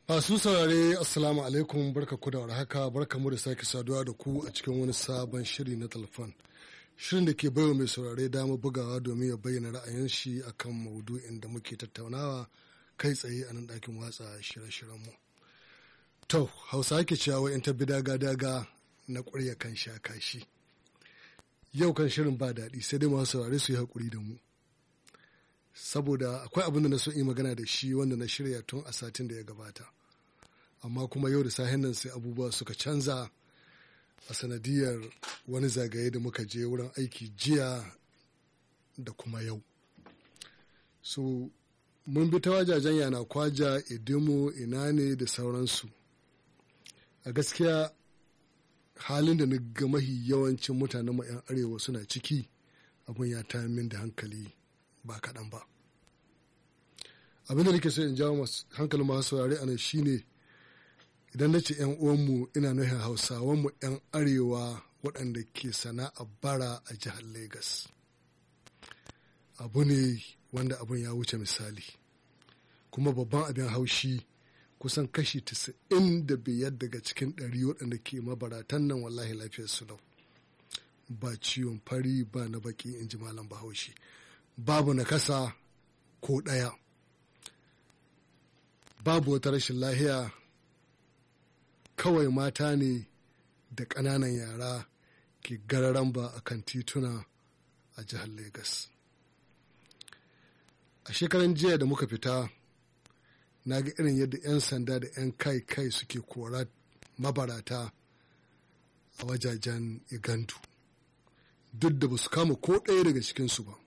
Masu saurare Assalamu alaikum barka ku da warhaka barka mu da sake saduwa da ku a cikin wani sabon shiri na telefon. Shirin da ke baiwa mai saurare dama bugawa domin ya bayyana ra'ayin shi akan maudu'in da muke tattaunawa kai tsaye a nan ɗakin watsa shirye-shiryen mu. To, Hausa ke cewa in ta bi daga-daga na ƙwarya kan sha kashi. Yau kan shirin ba daɗi sai dai masu saurare su yi haƙuri da mu. Saboda akwai abin da na so yi magana da shi wanda na shirya tun a satin da ya gabata. Amma kuma yau da sahen nan sai abubuwa suka canza a sanadiyar wani zagaye da muka je wurin aiki jiya da kuma yau. So, mun bi ta wajajen yana kwaja, idimo, ina ne da sauransu. A gaskiya halin da na ga mahi yawancin mutanen mu 'yan arewa suna ciki abin ya ta min da hankali ba kaɗan ba abin da nake so in jawo hankalin masu saurare a nan shine idan na ce 'yan uwanmu ina nufin hausawanmu 'yan arewa waɗanda ke sana'a bara a jihar Legas. abu ne wanda abin ya wuce misali kuma babban abin haushi kusan kashi 95 daga cikin ɗari waɗanda ke mabaratan nan wallahi lafiyar su lau ba ciwon fari ba na baki in ji malam bahaushe babu na kasa ko ɗaya babu wata rashin lahiya kawai mata ne da ƙananan yara ke gararan ba a kan tituna a jihar Legas. a shekaran jiya da muka fita na ga irin yadda 'yan sanda da 'yan kai-kai suke kora mabarata a wajajen igandu duk da ba su kama ko ɗaya daga cikinsu ba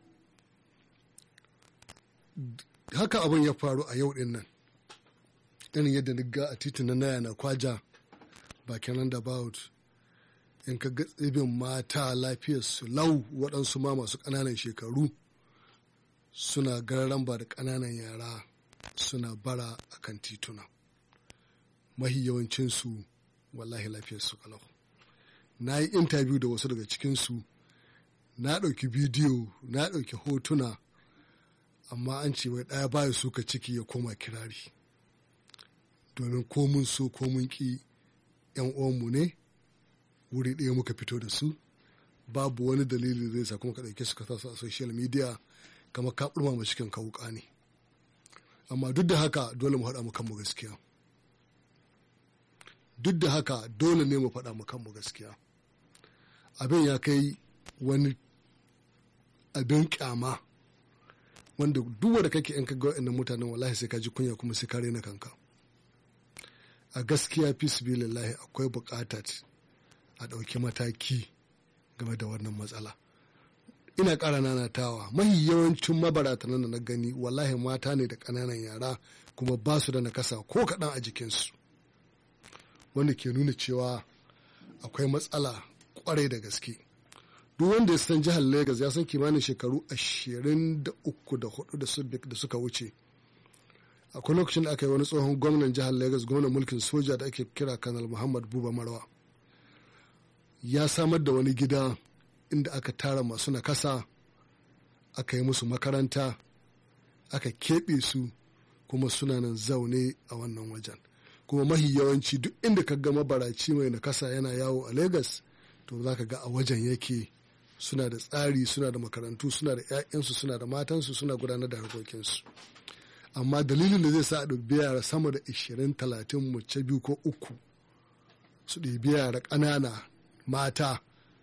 haka abin ya faru a yau ɗin nan irin yadda na ga a titin na naya na kwaja bakin roundabout in ka ga tsibin mata lafiyar su lau waɗansu ma masu ƙananan shekaru suna gararan ba da ƙananan yara suna bara a kan tituna mahi yawancinsu wallahi lafiyarsu kalau na yi intabiyu da wasu daga cikinsu na ɗauki bidiyo na ɗauki hotuna amma an ce wai ɗaya baya suka ciki ya koma kirari domin ko mun so ko mun ƙi yan uwanmu ne wuri ɗaya muka fito da su babu wani dalili zai sa kuma ka ɗauke su ka sa su a social media kamar ka ɓurma cikin kawuka ne amma duk da haka dole mu haɗa mu kanmu gaskiya duk da haka dole ne mu faɗa mu kanmu gaskiya abin ya kai wani abin kyama wanda duk wanda kake in ka ga wa'annan mutanen wallahi sai ka ji kunya kuma sai ka rena kanka a gaskiya fi lillahi akwai buƙatar a ɗauki mataki game da wannan matsala ina ƙara nanatawa mahi yawancin mabaratan da na gani wallahi mata ne da ƙananan yara kuma ba su da nakasa ko kaɗan a jikinsu wanda ke nuna cewa akwai matsala ƙwarai da gaske duk wanda ya san jihar Legas ya san kimanin shekaru ashirin da uku da hudu da suka wuce akwai lokacin da aka yi wani tsohon gwamnan jihar Legas gwamnan mulkin soja da ake kira kanal muhammad buba marwa ya samar da wani gida inda aka tara masu nakasa aka yi musu makaranta aka keɓe su kuma suna nan zaune a wannan wajen kuma mahi yawanci duk inda ka ga mabaraci mai nakasa yana yawo a Legas to za ka ga a wajen yake suna da tsari suna da makarantu suna da 'ya'yansu suna da matansu suna gudanar da harkokinsu amma dalilin da zai sa a ɗabi yara sama da 20-30 mace biyu ko uku su ɗebi yara ƙanana mata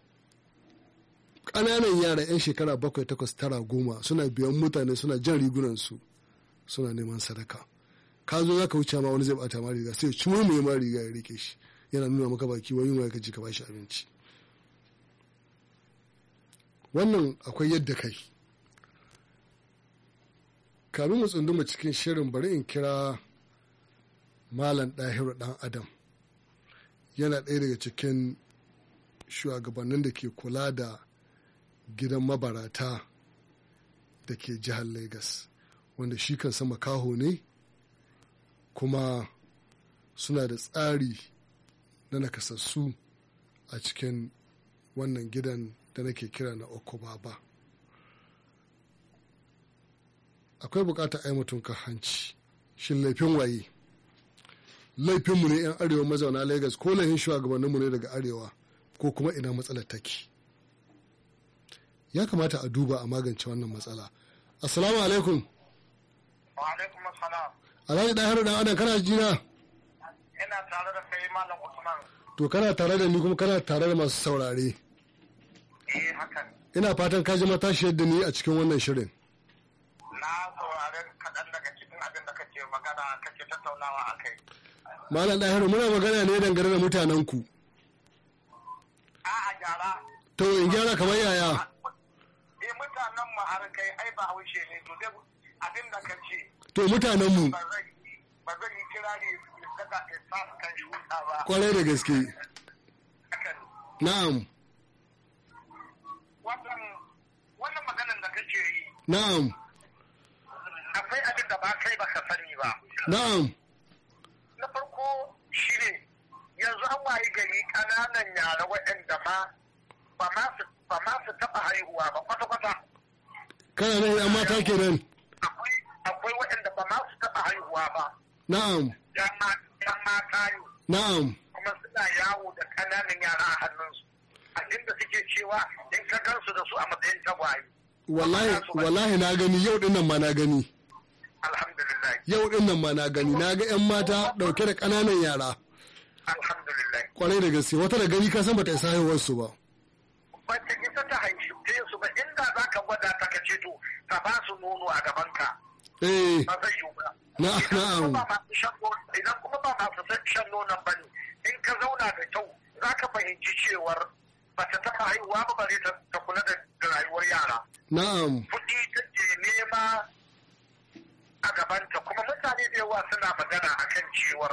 ƙananan yara 'yan shekara bakwai takwas tara goma suna biyan mutane suna jan rigunansu suna neman sadaka ka zo za ka wuce ma wani zai bata ma riga sai cimo mai ma riga ya rike shi yana nuna maka baki wani yunwa ka ji ka bashi abinci wannan akwai yadda kai kamin mu tsunduma cikin shirin bari in kira malam ɗahiru ɗan adam yana ɗaya daga cikin shugabannin da ke kula da gidan mabarata da ke jihar Legas wanda shi kan sama kaho ne kuma suna da tsari na nakasassu a cikin wannan gidan da nake kira na okobaba akwai bukatar ai mutum ka hanci shin laifin waye laifinmu ne 'yan arewa mazauna lagos ko laifin shugabanninmu ne daga arewa ko kuma ina matsalar take ya kamata a duba a magance wannan matsala assalamu alaikum wa alaikum assalam alhaji ɗahiru dan adam kana jina ina tare da kai malam usman to kana tare da ni kuma kana tare da masu saurare eh hakan ina fatan ka ji matashiyar da ni a cikin wannan shirin na saurari kaɗan daga cikin abin da kake magana kake tattaunawa a kai malam ɗahiru muna magana ne dangane da mutanen ku a a gyara to in gyara kamar yaya eh mutanen mu har kai ai ba haushe ne to dai abin da ka ce to mutanen mu ba zan yi ba zan yi kirari daga isa kan shuka ba kwarai da gaske hakan na'am wannan wannan maganan da kake yi na'am akwai abin da ba kai ba ka sani ba na'am na farko shi ne yanzu an wayi gari ƙananan yara waɗanda ma ba ma su ba ma su taɓa haihuwa ba kwata-kwata kana nan yan mata kenan akwai akwai waɗanda ba ma su taɓa haihuwa ba na'am yan ma- yan mata ne na'am kuma suna yawo da ƙananan yara a hannunsu a inda suke cewa in ka gansu da su a matsayin tagwaye wallahi wallahi na gani yau din nan ma na gani alhamdulillah yau din nan ma na gani na ga yan mata dauke da kananan yara alhamdulillah kwarai da gaske wata da gani ka san bata isa haihuwar su ba ba ta isa ta haifi su ba inda za ka gwada ta ka ce to ka ba su nono a gabanka eh ba zai yiwu ba. Na- Idan kuma na'am. ba masu shan nono- Idan kuma ba masu san shan nonon ba ne, in ka zauna da kyau za ka fahimci cewar ba ta taɓa haihuwa ba bare ta ta kula da da rayuwar yara. na'am Kuɗi take nema a gabanta kuma mutane da yawa suna magana akan cewar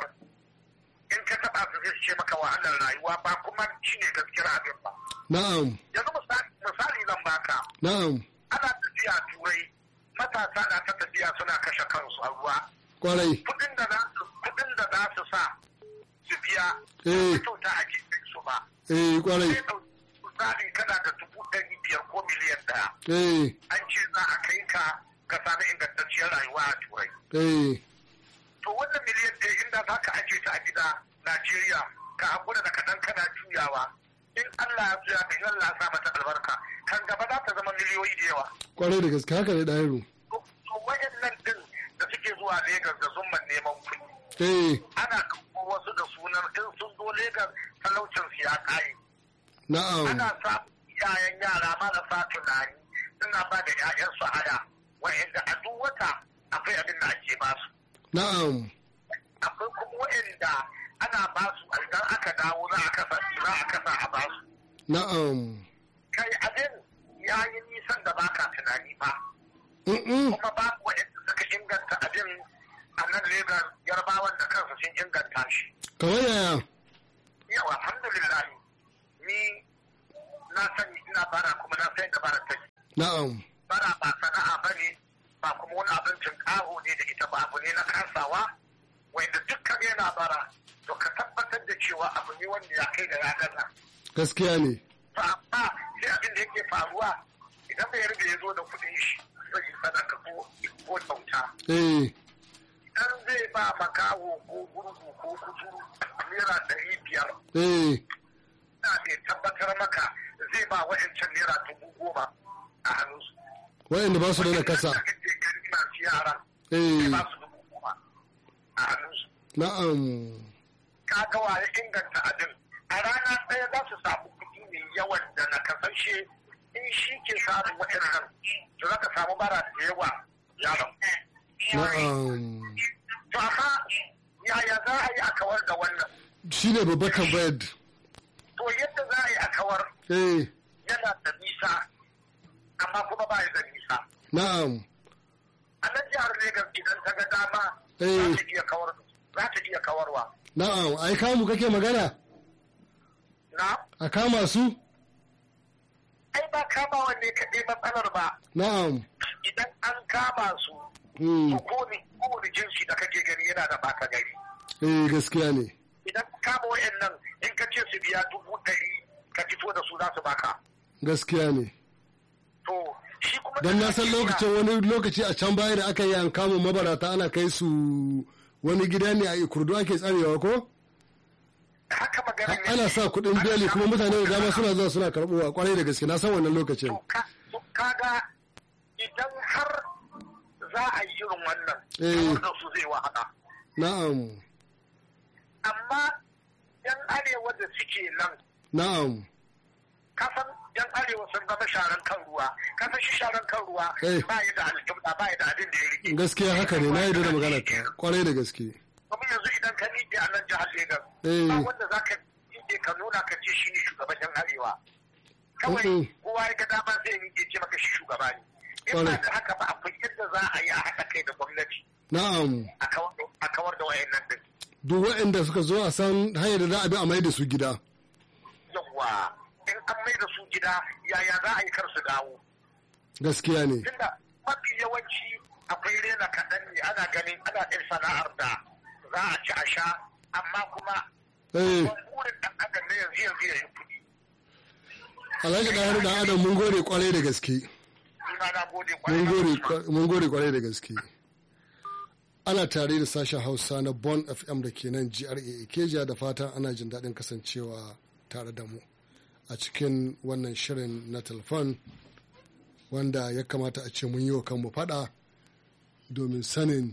in ka taɓa su zai ce maka wahalar rayuwa ba kuma shi ne gaskiyar abin ba. na'am Yanzu misali misali zan baka. na'am Ana tafiya turai matasa na ta tafiya suna kashe kansu a ruwa. kwarai kudin da za su kudin da za su sa su biya Eh. kyauta ake kai su ba eh kwarai sai ɗauki misali kana da dubu ɗari biyar ko miliyan ɗaya eh an ce za a kai ka ka sami ingantacciyar rayuwa a turai eh to wannan miliyan ɗaya inda za ka ajiye ta a gida najeriya ka haƙura da kaɗan kana juyawa in allah ya juya in allah ya sa mata albarka kan gaba za ta zama miliyoyi da yawa kwarai da gaske haka ne ɗahiru to to waɗannan ɗin da suke zuwa Legas da zumman neman kuɗi eh ana ɗauko wasu da sunan in sun zo Legas talaucin su ya ƙare. na'am Ana samun iyayen yara marasa tunani suna ba da 'ya'yansu haya wa'inda a duk wata akwai abin da ake ba su. na'am Akwai kuma wa'inda ana ba su idan aka dawo za a kasa za a kasa a ba su. na'am Kai abin ya yi nisan da baka tunani ba. Mm-mm. Kuma babu wa'inda suka inganta abin a nan Legas yarbawan da kansu sun inganta shi. kamar yaya yau alhamdulillah ni na sani ina bara kuma na san da bara take na'am bara ba sana'a ba ne ba kuma wani abincin ƙaho ne da ita ba abu ne na kasawa wanda dukkan yana bara to ka tabbatar da cewa abu ne wanda ya kai da ya gaza gaskiya ne to amma sai abin da yake faruwa idan bai riga ya zo da kuɗin shi zai yi sadaka ko ko kyauta eh idan zai ba makaho ko gurgu ko kuturu naira ɗari biyar eh ina mai tabbatar maka zai ba wa'ancan naira dubu goma a hannunsu. wayanda ba su da kasa Wanda kake gani masu yara zai eh ba su dubu goma a hannunsu. na'am Ka ga wa ya inganta abin. A rana ɗaya za su samu kuɗi mai yawan da na kasashe in shi ke samun wa'annan to za ka samu bara da yawa yaron. na'am To amma yaya za a yi a kawar da wannan? shine babbar tambayar To yadda za a yi a kawar eh yana da nisa amma kuma ba ya da nisa. na'am a nan jihar Legas idan ta ga dama Eh. za ta iya kawar za ta iya kawarwa. na'am ai kamu kake magana Na? a kama su Ai ba kama wanne kaɗai matsalar ba. na'am Idan an kama su, hmm. to kowane kowane jinsi da kake gani yana da baka gari. eh gaskiya ne Idan ka kama wayannan in ka ce su biya dubu ɗari ka fito da su za su baka. gaskiya ne To shi kuma don na da san Najeriya- lokacin wani lokaci a can baya da aka yi an kama mabarata ana kai su wani gida ne a ikurdu ake tsarewa ko haka magana Ha- ana sa kuɗin beli kuma mutane da dama suna zuwa suna karɓowa kwarai da gaske na san wannan lokacin to ka- to kaga idan har za a yi irin wannan Eh. kawar da su zai wahala na'am amma yan arewa da suke nan na'am kasan yan arewa sun zama sharan kan ruwa kasan shi sharan kan ruwa Eh. ba yi da alƙibla ba yi da abin da ya rike gaskiya haka ne na yi da magana ka kwarai da gaske kuma yanzu idan ka miƙe a nan jihar Legas Eh. ba wanda za ka miƙe ka nuna ka ce shi ne shugaban yan arewa kawai Mm-mm. kowa ya ga dama zai miƙe ce maka shi shugaba ne in ba Ƙwarai. da haka ba akwai yadda za a yi a haɗa kai da gwamnati na'am a kawar da- a kawar da wayannan din duk waɗanda suka zo a san hanyar da za a bi a mai da su gida yawwa in an mai da su gida yaya za a yi kar su dawo gaskiya ne tunda mafi yawanci akwai rena kaɗan ne ana ganin ana ɗin sana'ar da za a ci a sha amma kuma eh babban burin ɗan adam na yanzu yanzu ya yi kuɗi alhaji ɗahar da adam mun gode kwarai da gaske ni ma na gode kwarai mun da gode gaske. kwa- mun gode kwarai da gaske ana tare da sashen hausa na bon fm da ke nan gra ikeja da fatan ana jin daɗin kasancewa tare da mu a cikin wannan shirin na telefon wanda ya kamata a ce mun yi wa kanmu faɗa domin sanin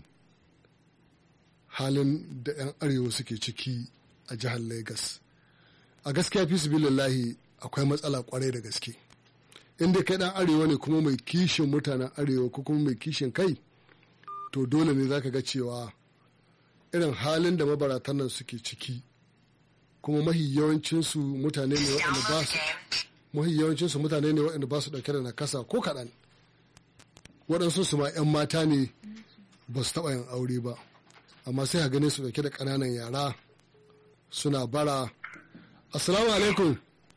halin da 'yan arewa suke ciki a jihar lagos a gaskiya fi lillahi akwai matsala kwarai da gaske inda kai dan arewa ne kuma mai kishin mutanen arewa ko kuma mai kishin kai to dole ne zaka ga cewa irin halin da mabaratan nan suke ciki kuma mahi yawancinsu mutane ne waɗanda ba su mahi yawancinsu mutane ne waɗanda ba su ɗauke da nakasa ko kaɗan waɗansu su ma 'yan mata ne ba su taɓa yin aure ba amma sai a gane su ɗauke da ƙananan yara suna bara assalamu alaikum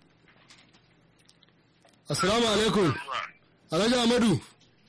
assalamu alaikum alhaji amadu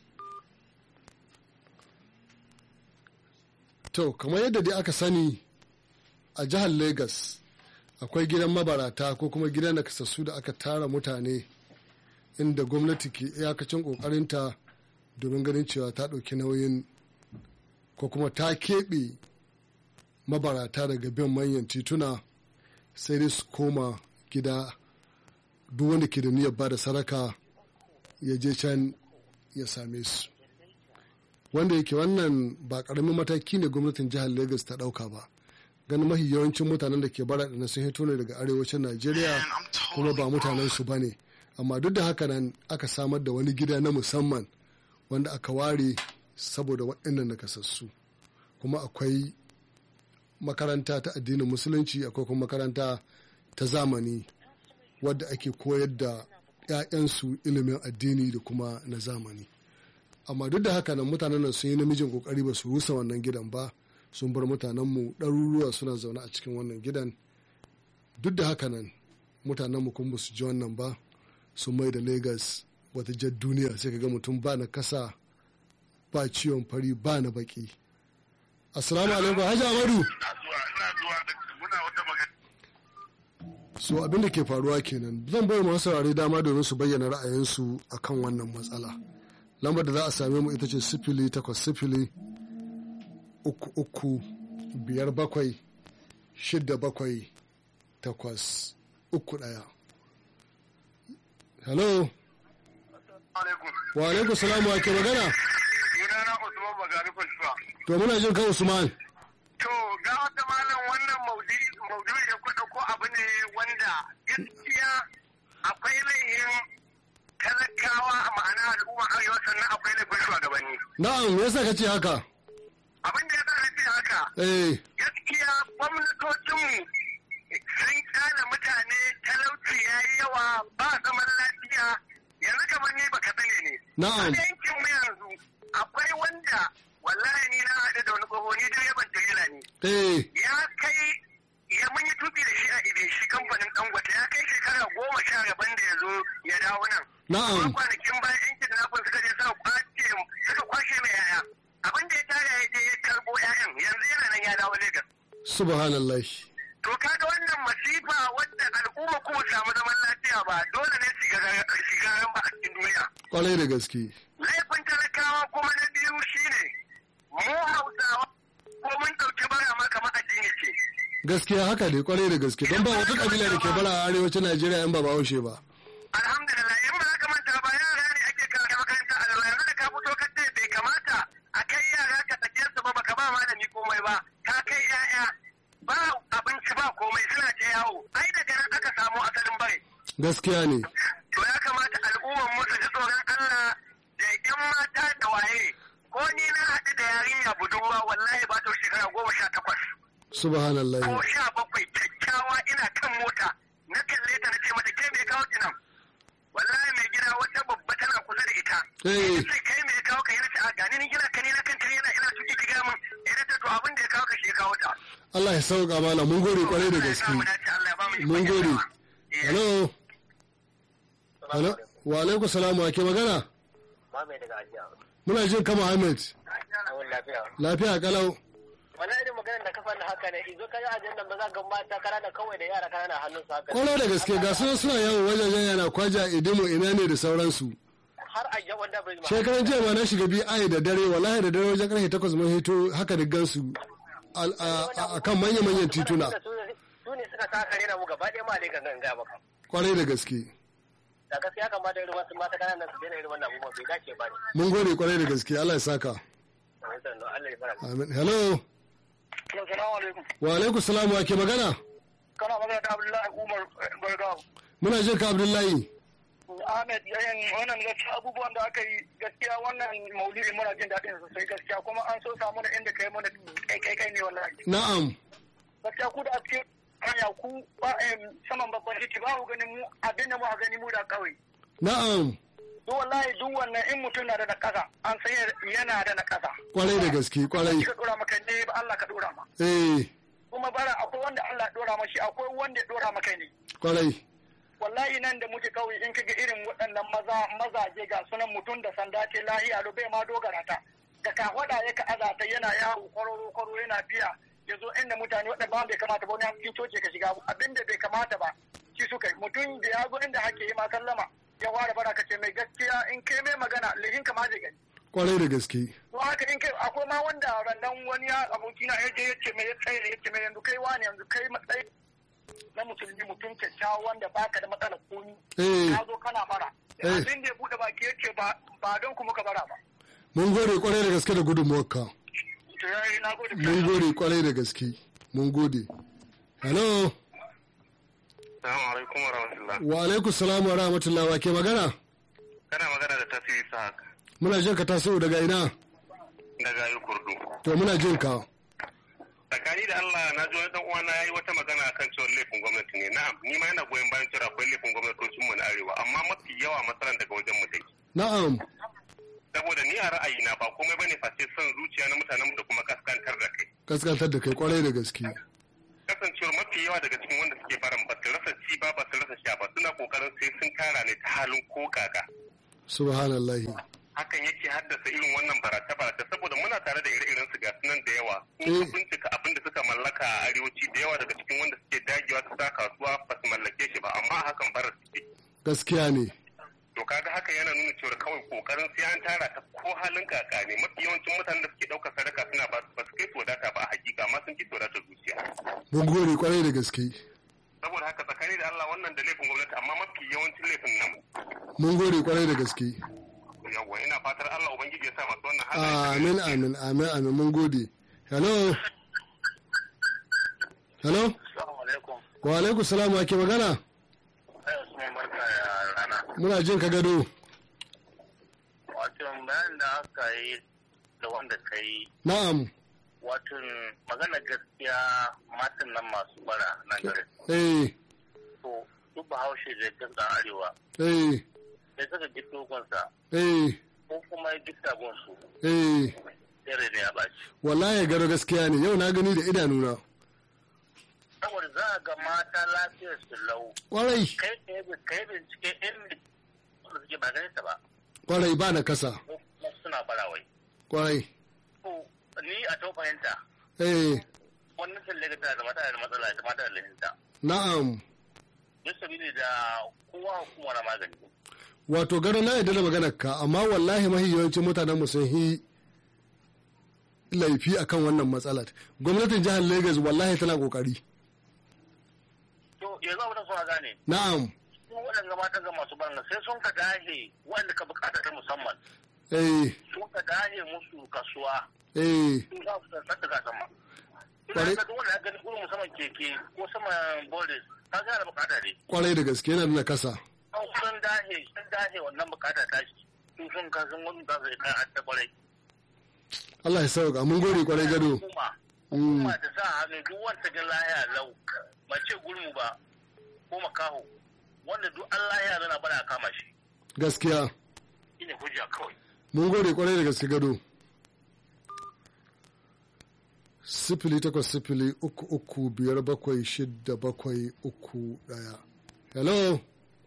to kamar yadda dai aka sani a jihar lagos akwai gidan mabarata ko kuma gidan da kasassu da aka tara mutane inda gwamnati ke iyakacin kokarinta domin ganin cewa ta ɗauki nauyin ko kuma ta keɓe mabarata daga bin manyan tituna sai dai su koma gida duk wanda ke da niyyar ba da saraka ya je can ya same su wanda yake wannan ba karamin mataki ne gwamnatin jihar lagos ta dauka ba ganin mahi yawancin mutanen da ke bara da sun hito ne daga arewacin najeriya kuma ba mutanen su bane amma duk da haka nan aka samar da wani gida na musamman wanda aka ware saboda waɗannan nakasassu kuma akwai makaranta ta addinin musulunci akwai kuma makaranta ta zamani wadda ake koyar da 'ya'yansu ilimin addini da kuma na zamani amma duk da haka nan mutanen nan sun yi namijin kokari ba su rusa wannan gidan ba sun bar mutanenmu ɗaruruwa suna zaune a cikin wannan gidan duk da haka nan mutanenmu kuma ba su ji wannan ba sun mai da lagos wata jar duniya sai ka ga mutum ba na kasa ba ciwon fari ba na baki assalamu alaikum hajji amadu ina zuwa ina zuwa da muna wata magana so abin da ke faruwa kenan zan bai masu saurare dama domin su bayyana ra'ayinsu akan wannan matsala lambar da za a same mu ita ce sifili takwas sifili uku uku biyar bakwai shidda bakwai takwas uku ɗaya hello alaikum wa alaikum salamu wa ke magana sunana Usman Bagari Kulshuwa to muna jin kan usman To ga wata malam wannan maudu'i da kuka ko abu ne wanda gaskiya akwai laihin talakawa a ma'ana al'umma arewa sannan akwai laifin shugabanni. na'am me yasa ka ce haka Abin da ya sa na ce haka eh gaskiya gwamnatocinmu sun kyale mutane talauci ya yi yawa ba zaman lafiya yanzu kamar ni baka sani ne. Na'am. A yankin mu yanzu akwai wanda wallahi ni na haɗu da wani tsoho ni dai yaban tirela ne. eh ya kai ya mun yi tuki da shi a ibe shi kamfanin dangote ya kai shekara goma sha gaban da ya zo ya dawo nan. Na'am. Amma kwanakin bayan yan kidnapping suka je suka kwace suka kwashe mai yaya. Abin da ya tara ya je ya karbo yayan yanzu yana nan ya dawo Lagos. subhanallah To kaga wannan masifa wadda al'umma kuma samu zaman lafiya ba dole ne shigaran ba a cikin duniya. kwarai da gaske Laifin talakawa kuma na biyu shine mu hausawa ko mun ɗauki bara gaskiya haka ne kwarai da gaske don ba wata kabila da ke bara a arewacin najeriya in ba bahaushe ba alhamdulillah in ba za ka manta ba yara ne ake kawo makaranta alwa yanzu da ka fito ka ce bai kamata a kai yara ka sake su ba baka ba malami komai ba ka kai yaya ba abinci ba komai suna ta yawo ai daga nan aka samu asalin bai gaskiya ne to ya kamata al'ummar mu su ji tsoron Allah da yan mata da waye ko ni na haɗu da yarinya budurwa wallahi ba ta shekara goma sha takwas subhanallah ko sha bakwai kyakkyawa ina kan mota na kalle ta na ce mata ke me kawo ki nan wallahi mai gida wata babba tana kusa da ita Eh. sai kai me kawo ka yana ce a gani ni gina ka ni na kan yana ina tuki ki ga min ina ta to abin da ya kawo ka shi ya kawo ta Allah ya sauka mana mun gode kwarai da gaske Allah ya dace, Allah ya ba mu ikon mun gode gyarawa. Eh. hello hello wa alaikum salamu ake magana Mame daga ajiya. muna jin kama ahmed Awon lafiya. lafiya kalau Wannan irin maganar da ka faɗi haka ne, izo ka yi ajiyar ba za ga mata kanana kawai da yara kanana hannun su haka. kwarai da gaske ga sunan suna yawo wajajen yana kwaja idimo ina ne da sauransu Har a yau wanda bai ma. shekaran jiya ma na shiga bi ai da dare wallahi da dare wajen karfe takwas mun hito haka da gansu al- a a- a kan manya-manyan tituna Su ne suka sa kare na mu gaba ɗaya ma dai gangan ga maka. kwarai da gaske Da gaskiya kamata irin wasu mata kanana su daina irin wannan abubuwa bai dace ba ne. mun gode kwarai da gaske Allah ya saka Allah ya fara. amin hello Assalamu alaikum. wa alaikum salamu ake magana Kana magana da Abdullahi Umar Gargawa. muna jin ka abdullahi Ahmed yayin wannan gaskiya abubuwan da aka yi gaskiya wannan maulidi muna jin daɗin sosai gaskiya kuma an so samu da inda kai mana kai kai kai ne wallahi. na'am Gaskiya ku da a cikin hanya ku ba em, saman babban titi ba ku ganin mu abin da mu a gani mu da kawai. na'am Duk wallahi duk wannan in mutum na da na ƙasa an san yana da na ƙasa. kwarai da gaske kwarai Ka dora maka ne ba Allah ka dora ma. eh Kuma bara akwai wanda Allah ya dora mashi akwai wanda ya dora maka ne. kwarai wallahi nan da muke kauye in kaga irin waɗannan maza mazaje ga sunan mutum da sanda ce lahiya lo bai ma dogara ta da ka wada ya ka azata yana yawo kwararo kwaro yana biya ya zo inda mutane waɗanda ba bai kamata ba wani cikin coci ka shiga abinda bai kamata ba shi suka yi mutum da ya zo inda hake yi ma sallama ya ware bara ka ce mai gaskiya in kai mai magana lihin ka ma zai gani kwarai da gaske to haka in kai akwai ma wanda rannan wani ya abokina ya je ya ce mai ya tsaye ya ce mai yanzu kai wani yanzu kai matsayi na musulmi mutum kyakkyawa wanda baka da matsalar komi eh ka zo kana bara Eh. abin da ya bude baki ya ce ba ba don kuma ka bara ba mun gode kwarai da gaske da gudunmuwarka to yayi na gode mun gode kwarai da gaske mun gode hello Assalamu alaikum wa rahmatullah. wa alaikum salamu wa rahmatullahi wa ke magana Kana magana da tasiri sa muna jin ka taso daga ina daga yi kurdu. to muna jin ka Tsakani da Allah na ji wani dan uwana yayi wata magana akan cewa laifin gwamnati ne. Na'am, ni ma yana goyon bayan cewa akwai laifin gwamnatocin mu na arewa, amma mafi yawa matsalan daga wajen mu take. na'am Saboda ni a ra'ayina ba komai bane face son zuciya na mutanen mu da kuma kaskantar da kai. kaskantar da kai kwarai da gaske Kasancewar mafi yawa daga cikin wanda suke barin ba su rasa ci ba ba su rasa sha ba suna kokarin sai sun kara ne ta halin ko kaka. subhanallahi hakan yake haddasa irin wannan barata-barata saboda muna tare da ire-iren su gasu nan da yawa in ka Mm. bincika abin da suka mallaka a arewaci da yawa daga cikin wanda suke dagewa su sa kasuwa ba su mallake shi ba amma hakan bara suke gaskiya ne to kaga haka yana nuna cewa kawai kokarin sai an tara ta ko halin kaka ne mafi yawancin mutanen da suke ɗaukar sadaka suna ba ba su kai su wadata ba a hakika amma sun fi su wadata zuciya mun gode kwarai da gaske saboda haka tsakani da Allah wannan da laifin gwamnati amma mafi yawancin laifin nan mun gode kwarai da gaske yawwa ina fatar Allah ubangiji ya sa masu wannan halaye amin amin amin amin mun gode hello hello Assalamu alaikum. wa alaikum salamu wa ke magana Ai Usman barka ya rana. muna jin ka gado Wato bayan da aka yi da wanda ka yi na'am wato magana gaskiya matan nan masu bara nan garin. eh To duk bahaushe da dinga arewa eh sai suka ji dogonsa eh ko kuma ya gifta gonsu eh sai rai ne ya ɓaci. wallahi gado gaskiya ne yau na gani da idanuna Saboda za a ga mata lafiyar su lau kwarai kai kai kai bincike in da suke ba ganin ta ba kwarai ba na kasa ko kuma suna barawai. kwarai To ni a to fahimta eh wannan talle tana da mata da matsala da mata da lahinta. na'am Duk sabili da kowa hukuma na magani. wato gado na yadda da maganar ka amma wallahi mahi yawancin mutanen mu sun yi laifi akan wannan matsalar gwamnatin jihar lagos wallahi tana kokari yanzu abin da suna gane na'am su waɗanda matan ga masu barna sai sun ka dahe wanda ka bukata ta musamman eh sun ka dahe musu kasuwa eh sun za su sassa ga sama Kwarai. ina ga duk wanda ya gani gurin musamman keke ko saman bolis ka gane bukata ne kwarai da gaske yana da kasa an sun dahe sun dahe wannan bukata ta shi sun sun ka sun wani za su yi kan adda kwarai Allah ya sauka mun gode kwarai gado hukuma Mm. hukuma ta sa hannu duk wanda ga lahiya lau mace gurmu ba ko makaho wanda duk an lahiya zana bada a kama shi gaskiya shine hujja kawai mun gode kwarai da gaske gado sifili takwas sifili uku uku biyar bakwai shidda bakwai uku daya hello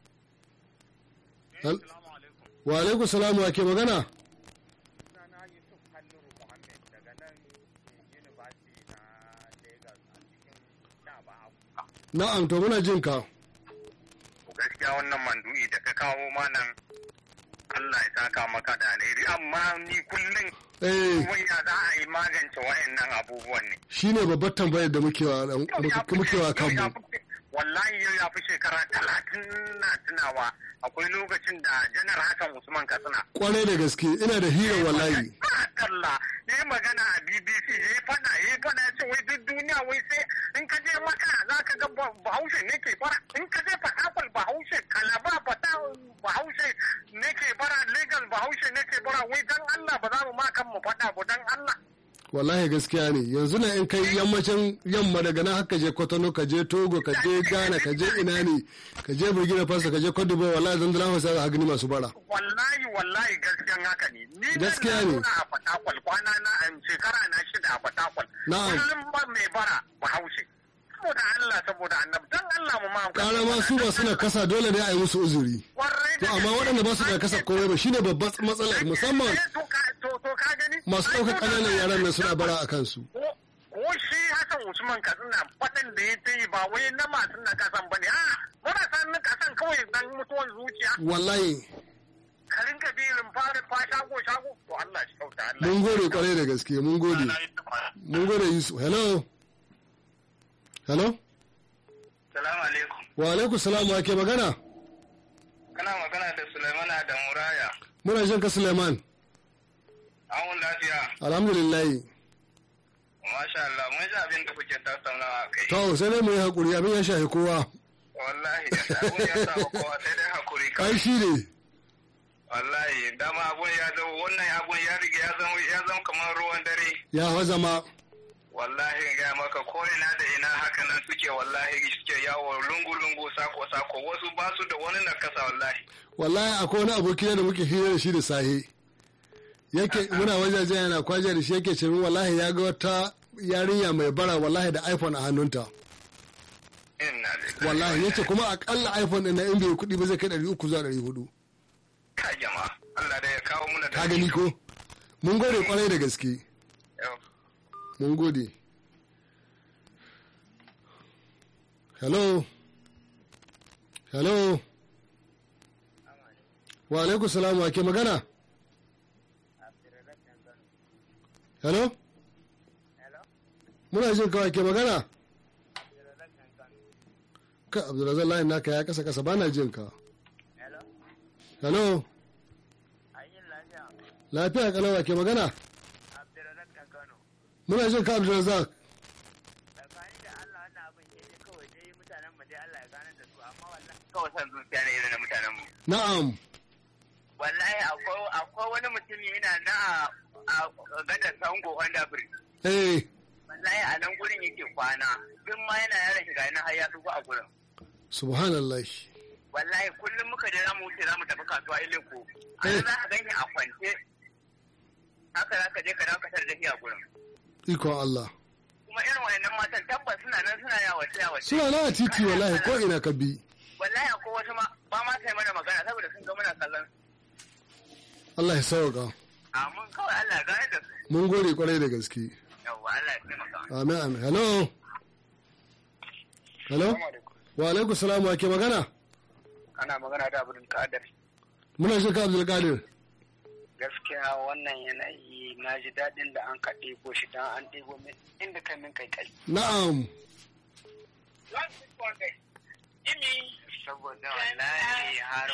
Hel- wa alaikum salamu wa ke magana sunana Yusuf Halliru Muhammad daga nan University na Lagos a cikin Daba na'am to muna jin ka gaskiya wannan mandu'i da ka kawo manan Allah ya saka maka da alheri amma ni kullum eh wai ya za a yi magance wayannan abubuwan ne shine babbar tambayar da muke wa muke wa kanmu wallahi yau ya fi shekara talatin na tunawa akwai lokacin da janar hassan usman katsina kwarai da gaske ina da hira wallahi Allah ya yi magana a BBC ya yi fada ya yi fada ya ce wai duk duniya wai sai in ka je maka za ka ga ba- bahaushe ne ke bara in ka je fatakwal bahaushe kalaba fata bahaushe ne ke bara legal bahaushe ne ke bara wai dan Allah ba za mu ma kan mu fada ba dan Allah wallahi gaskiya ne yanzu na in kai yammacin yamma daga nan haka je kotono ka je togo ka je ghana ka je ina ne ka je burkina faso ka je cote d'ivoire wallahi zan dala hausa za a gani masu bara wallahi wallahi gaskiyan haka ne ni nan Gaskiya na ne. zauna a fatakwal kwana na a shekara na shida a fatakwal Na'am. kullum ba mai bara bahaushe saboda Allah saboda annabi dan Allah mu ma kara ma su ba suna kasa dole ne a yi musu uzuri Kwarai to da amma gaske. waɗanda ba su da kasa komai ba shine babban matsalar musamman Eh, to ka- to to ka gani masu ɗaukar ƙananan yaran nan suna bara a kansu ko ko shi Hassan Usman Katsina faɗin da ya ta yi ba wai na masu na kasan bane a marasa na kasan kawai dan mutuwan zuciya wallahi ka rinka bilin fara fa shago shago to Allah shi kauta Allah mun gode kwarai da gaske mun gode mun gode yusuf hello hello Salamu alaikum wa alaikum salam wa ke magana kana magana da Sulaimana da Muraya muna jin ka suleiman an lafiya alhamdulillahi masha Allah mun ji abin da kuke tattaunawa kai to sai dai mu yi hakuri abin ya shafi kowa wallahi abun ya sa kowa sai dai hakuri ai kawai shi ne wallahi dama abun ya zama wannan abun ya riga ya zama ya zama kamar ruwan dare ya fa zama wallahi in gaya maka ko ina da ina haka nan suke wallahi suke yawo lungu lungu sako sako wasu ba su da wani nakasa wallahi wallahi akwai wani aboki da muke hira da shi da sahe yake muna wajajen yana kwaje da shi yake ce min wallahi ya ga wata yarinya mai bara wallahi da iphone a hannunta inna lillahi wallahi yace kuma akalla iphone din na in bai kuɗi ba zai kai ɗari uku zuwa ɗari hudu ka jama'a Allah da ya kawo muna da ka gani ko mun gode kwarai da gaske Yau. mun gode hello hello wa alaikum salam wa ke magana hello muna jin kawai ke magana ka abdulrazak layin naka ya kasa kasa bana jin ka hello lafiya kalawa ke magana muna jin ka abdulrazak kawai san zuciya ne irin na mutanen mu na'am wallahi akwai akwai wani mutumi yana na a a gadar sango wanda bridge eh wallahi a nan gurin yake kwana duk ma yana yaran shiga nan har ya tsufa a gurin subhanallah wallahi kullum muka je za mu wuce za mu tafi kasuwa ileko a Eh. nan za ka gani a kwance haka za ka je ka dawo ka tar da shi a gurin ikon Allah kuma irin wayannan matan tabbas suna nan suna yawace yawace suna na a titi wallahi ko ina ka bi wallahi akwai wasu ma ba ma sai mana magana saboda sun ga muna kallon su. Allah ya sauka amma kawai Allah ya gane da su mun gode kwarai da gaske yawwa Allah ya taimaka amin amin hello hello wa alaikum salam wa ke magana ana magana da abdul kadir muna jin ka abdul qadir gaskiya wannan yanayi na ji daɗin da an ka ɗebo shi don an ɗebo min inda kai min kai kai na'am saboda wallahi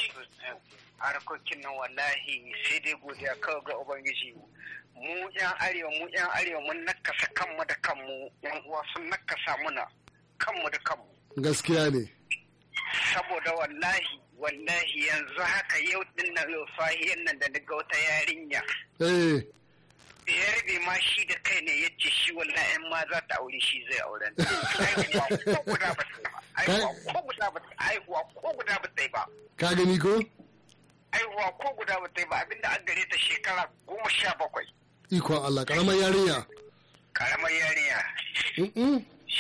harkokin nan wallahi sai dai godiya kawai ga ubangiji mu yan arewa mu yan arewa mun nakasa kanmu da kanmu yan uwa sun nakasa muna kanmu da kanmu gaskiya ne saboda wallahi wallahi yanzu haka yau din nan yau sahiyan nan da daga wata yarinya eh ya rabe ma shi da kai ne ya ce shi wallahi in ma za ta aure shi zai auren aihuwa ko guda ba ta yi ba aihuwa ko guda ba ta aihuwa ko guda ba ta yi ba ka gani ko aihuwa ko guda ba ta yi ba abinda an gare ta shekara goma sha bakwai ikon Allah karamar yarinya karamar yarinya Mm-mm.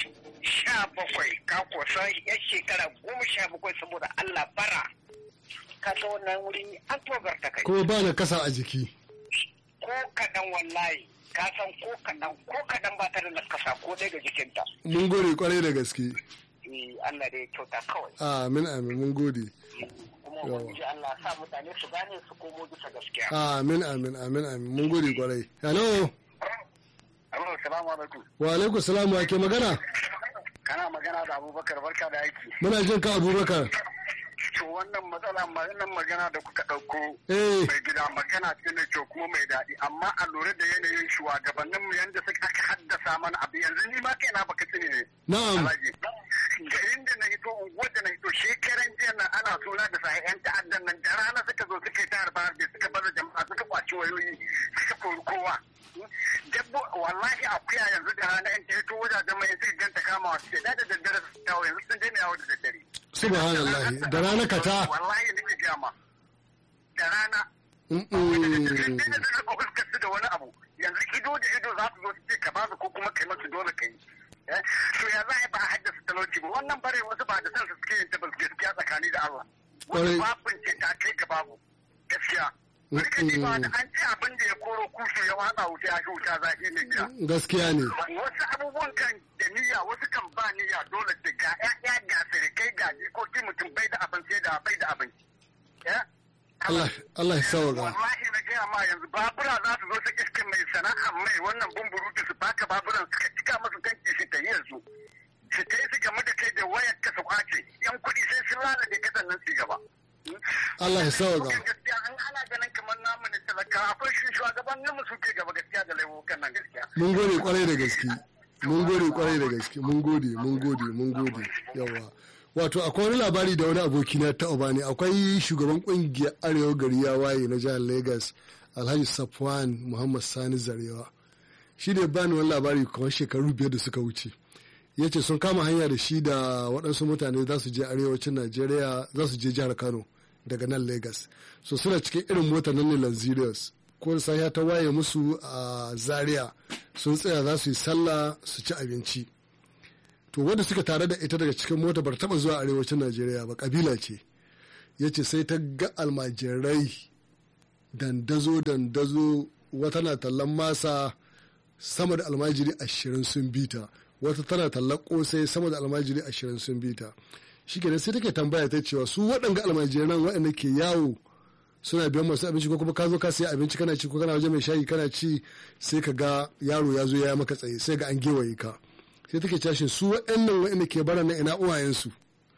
sha bakwai ka kusa yan shekara goma sha bakwai saboda Allah bara ka ga wannan wuri an togarta kai kuma ba na kasa a jiki ko kaɗan wallahi ka san ko kaɗan ko kaɗan ba ta da nakasa ko ɗaya ga jikinta mun gode kwarai da gaske Eh, Allah da ya kyauta kawai amin amin mun gode kuma Yawa. ubangiji Allah sa mutane su gane su komo bisa gaskiya amin amin amin amin mun gode kwarai hello Alo, salamu alaikum. wa alaikum salam wa ke magana Kana magana da Abubakar barka da aiki. muna jin ka abubakar To wannan matsala wannan magana da kuka ɗauko eh mai gida magana ce mai kyau kuma mai daɗi amma a lura da yanayin shugabannin mu yanda suka aka haddasa mana abu yanzu ni ma kaina baka sani ne. na'am Alhaji. Garin da na hito unguwar da na hito shekaran jiya nan ana suna da sa yan ta'addan nan da rana suka zo suka yi ta harba harbe suka bar jama'a suka kwaci wayoyi suka kori kowa. Dabbo wallahi akuya yanzu da rana in ta hito wajajen mai suka ganta kama wasu ce da da daddare su yawo yanzu sun daina yawo da daddare. subhanallah da rana ka ta Wallahi nake gama. Da rana Mm-mm. da suka fuskar su da wani abu yanzu ido da ido za su zo su ce ka ba su ko kuma kai masu dole ka yi Eh, to ya za a yi ba a haddasa talauci ba wannan bare wasu ba da san su suke yin tabbas gaskiya tsakani da Allah Kwarai. wasu babin ce ta kai ga babu gaskiya Rika ji ba da an ce abin da ya koro kushu ya watsa wuta ya shi wuta zafi ne gida gaskiya ne wasu abubuwan kan da niyya wasu kan ba niyya dole da ga ƴaƴa ga sirikai ga jikoki mutum bai da abin sai da bai da abin Eh? Allah Allah ya sauka wallahi na gaya ma yanzu babura za su zo su iske mai sana'a mai wannan bumburutu su baka baburan suka cika masu tanki su ta yi yanzu su ta yi su game da kai da wayar ka su kwace yan kuɗi sai sun lalace ka sannan su gaba. Allah ya sauka Kukan gaskiya an ana ganin kamar namu ne talaka akwai shi shugabannin mu suke gaba gaskiya da laifukan nan gaskiya. mun gode kwarai da gaske mun gode kwarai da gaske mun gode mun gode mun gode yawa wato akwai wani labari da wani aboki na ta bani akwai shugaban kungiyar arewa gari ya waye na jihar lagos alhaji safwan muhammad sani zarewa shi ne bani wani labari kamar shekaru biyar da suka wuce ya ce sun kama hanya da shi da waɗansu mutane za su je arewacin najeriya za su je jihar kano daga nan lagos so suna cikin irin mota nan ne lanzirius ko da safiya ta waye musu a zaria sun tsaya za su yi sallah su ci abinci to wanda suka tare da ita daga cikin mota bar taba zuwa arewacin najeriya ba kabila ce ya ce sai ta ga almajirai dandazo dandazo wata na tallan masa sama da almajiri ashirin sun bita wata tana tallan kosai sama da almajiri ashirin sun bita shi kenan sai take tambaya ta cewa su waɗanga almajiran waɗanda ke yawo suna biyan masu abinci ko kuma ka zo ka sayi abinci kana ci ko kana waje mai shayi kana ci sai ka ga yaro ya zo ya maka tsaye sai ga an gewaye ka sai take cashin su waɗannan waɗanda ke bara na ina uwayensu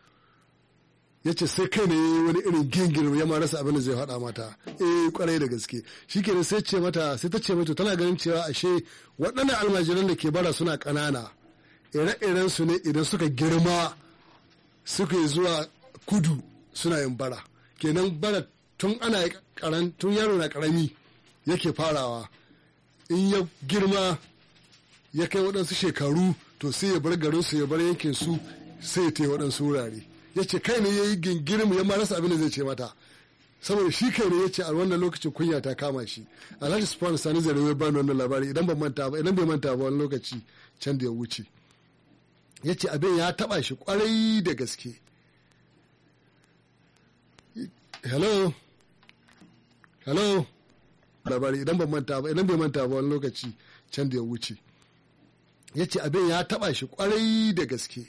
ya ce sai kai ne wani irin gingir ya ma rasa abin da zai faɗa mata eh kwarai da gaske shi kenan sai ce mata sai ta ce mata tana ganin cewa ashe waɗannan almajiran da ke bara suna ƙanana ire-iren su ne idan suka girma suka yi zuwa kudu suna yin bara kenan bara tun ana karan tun yaro na karami yake farawa in ya girma ya kai waɗansu shekaru to sai ya bar garin su ya bar yankin su sai ya taya waɗansu wurare ya ce kai ne ya yi gingirin ya ma rasa abin da zai ce mata saboda shi kai ne ya ce a wannan lokacin kunya ta kama shi alhaji spawn sani zare ya bani wannan labari idan ban manta ba idan bai manta ba wani lokaci can da ya wuce ya ce abin ya taba shi kwarai da gaske hello hello labari idan ban manta ba idan bai manta ba wani lokaci can da ya wuce ya ce abin ya taba shi kwarai da gaske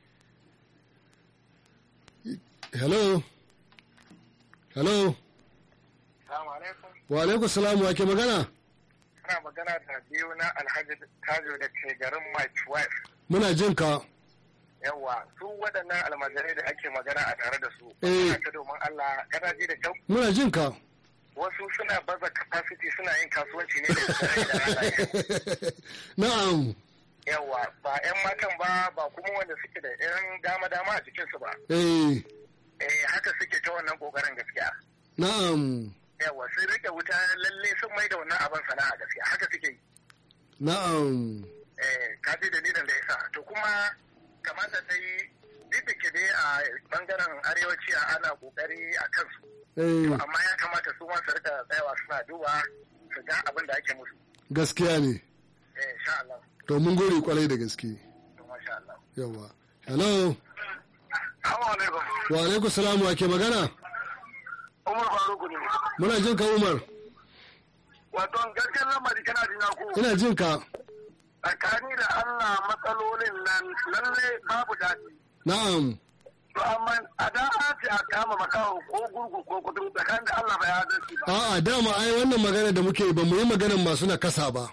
hello hello Salamu alaikum. wa alaikum salamu wa ke magana Kana magana da biyu na Alhaji Tajo da ke garin Mike Wife. muna jin ka yawa su waɗannan almajirai da ake magana a tare da su Eh. ta domin Allah kana ji da kyau muna jin ka wasu suna baza capacity suna yin kasuwanci ne da dare da rana na'am yawa ba 'yan matan ba ba kuma wanda suke da 'yan dama-dama a jikinsu ba eh eh haka suke ta wannan kokarin gaskiya na'am yawa sun rike wuta lalle sun mai da wannan abin sana'a gaskiya haka suke yi na'am eh ka ji dalilin da yasa to kuma kamata ta yi duk da ke dai a bangaren arewaci a ana kokari a kansu eh amma ya kamata su ma su rika tsayawa suna duba su ga abin da ake musu gaskiya ne eh insha Allah to mun gode kwarai da gaske to masha Allah yawa hello assalamu alaikum wa alaikum salam wa ke magana Umar Faruku ne muna jin ka umar wato gaskiyar lamari kana jina ko ina jin ka tsakani da Allah matsalolin nan lalle babu daɗi na'am to amma a da ce a kama makaho ko gurgu ko kudu tsakanin da Allah bai adalci ba a'a dama ai wannan magana da muke ba mu yi maganar masu nakasa ba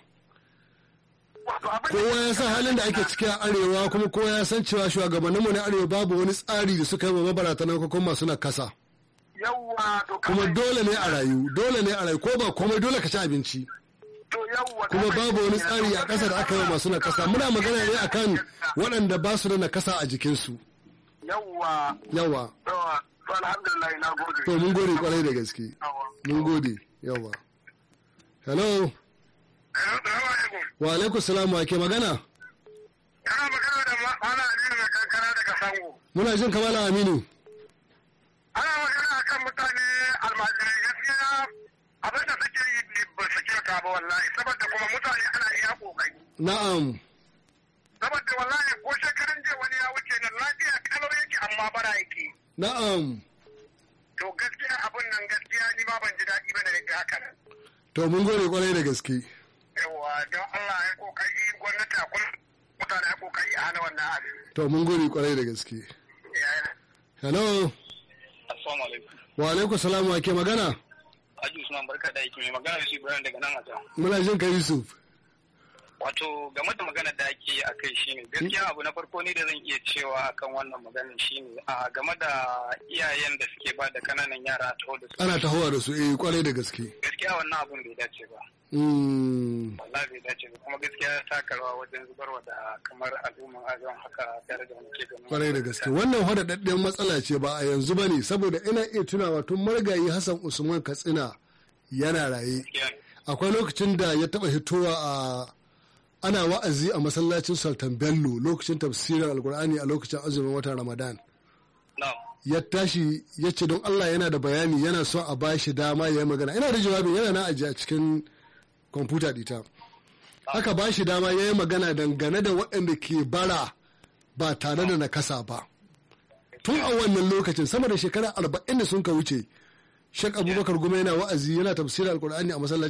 wato abin kowa ya san halin da ake ciki a arewa kuma kowa ya san cewa shugabanninmu na arewa babu wani tsari da suka yi wa mabaratanan ko kuma masu nakasa yawwa to kuma kamar- dole ne a rayu dole ne a rayu ko ba komai dole ka ci abinci to yawwa kuma kamar- babu wani tsari a ƙasa da aka yi wa masu nakasa muna magana ne akan waɗanda ba su da nakasa a jikinsu yawwa yawa to to alhamdulillah na gode to mun gode kwarai da gaske Yawwa. mun gode yawa hello Assalamu alaikum. wa alaikum salam wa ke magana Kana magana da Malam Aliyu mai kankana daga Sango. muna jin kamala aminu Ana magana akan mutane almajirai gaskiya abin da suke yi ba su kyauta ba wallahi saboda kuma mutane ana iya kokari. na'am Saboda wallahi ko shekarun jiya wani ya wuce nan lafiya kalau yake amma bara yake. na'am To gaskiya abin nan gaskiya ni ma ban ji daɗi ba da ga haka nan. to mun gode kwarai da gaske Yawwa don Allah ya kokari gwamnati a kula mutane ya kokari a hana wannan abin. to mun gode kwarai da gaske Ya- hello assalamu alaikum wa alaikum salam wa ke magana Haji Usman barka da aiki mai magana da shi Ibrahim daga nan a can muna jin ka yusuf wato game da magana da ake a kai shine gaskiya abu na farko ne da zan iya cewa akan wannan maganin shine a game da iyayen da suke ba da kananan yara a taho da su ana tahowa da su eh kwarai da gaske gaskiya wannan abun bai dace ba Mm, wallahi bai dace ba kuma gaskiya ya taka rawa wajen zubarwa da kamar al'umman azon haka tare da muke ganin kwarai da gaske wannan hadaddadden matsala ce ba a yanzu ba ne saboda ina iya tunawa tun margayi hassan usman katsina yana raye Gaskiya ne. akwai lokacin da ya taba hitowa a ana wa'azi a masallacin sultan bello lokacin tafsirin alkur'ani a lokacin azumin watan ramadan na'am ya tashi ya ce don allah yana da bayani yana son a bashi dama ya yi magana ina da jawabin yana na ajiye a cikin kwamfuta dita aka ba shi dama ya yi magana dangane da waɗanda ke bara ba tare da nakasa ba tun a wannan lokacin sama da shekara arba'in da sun ka wuce shek abubakar goma yana wa'azi yana tafsirin alkur'ani a masallacin